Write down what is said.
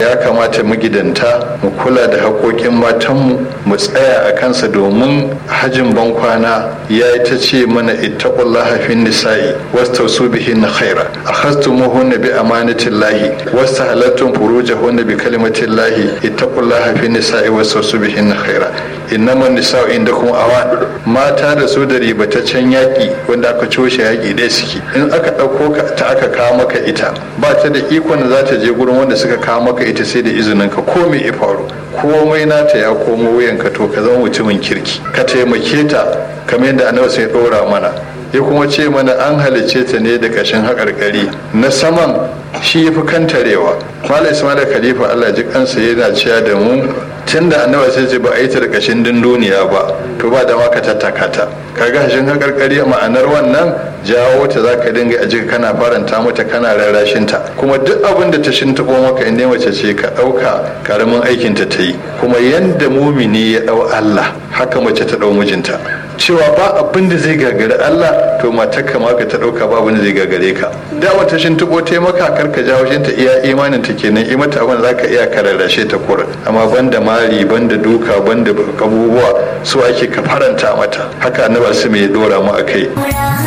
ya kamata magidanta mu kula da haƙoƙin matanmu mu tsaya a kansa domin hajin bankwana ya yi ta ce mana ittaqullaha fin nisa'i wastausu bihin khaira akhastumuhunna bi amanatillahi wastahalattum furujahunna bi kalimatillahi ittaqullaha fin nisa'i wastausu bihin khaira innama nisa'u indakum awan mata da su da ribataccen yaƙi wanda aka coshe yaƙi ɗaya suke in aka ɗauko ta aka kawo maka ita ba ta da ikon da za ta je gurin wanda suka kawo maka ita sai da izinin ka ko me ya faru komai nata ya komo wuyanka to ka zama mutumin kirki ka taimake ta kamar yadda annabi sai ɗora mana ya kuma ce mana an halicce ta ne da kashin haƙarƙari na saman shi ya fi kantarewa malam ismail khalifa allah ji kansa yana cewa da mu tun da annabi sai ce ba a yi ta da kashin dunduniya ba to ba da ma ka tattaka ta kaga hashin haƙarƙari ma'anar wannan jawo ta za ka dinga a kana faranta mata kana rarrashin ta kuma duk abin da ta shintaɓo maka inda mace ce ka ɗauka karamin aikin ta ta yi kuma yanda mumini ya ɗau allah haka mace ta ɗau mijinta cewa ba abin da zai gagari Allah to matar ka ma ka ta dauka ba abin da zai gagare ka da wata shin tubo te maka karka jawo shin ta iya imanin ta kenan i mata abin zaka iya kararrashe ta kura amma banda mari banda duka banda abubuwa su ake ka faranta mata haka annabi su mai dora mu akai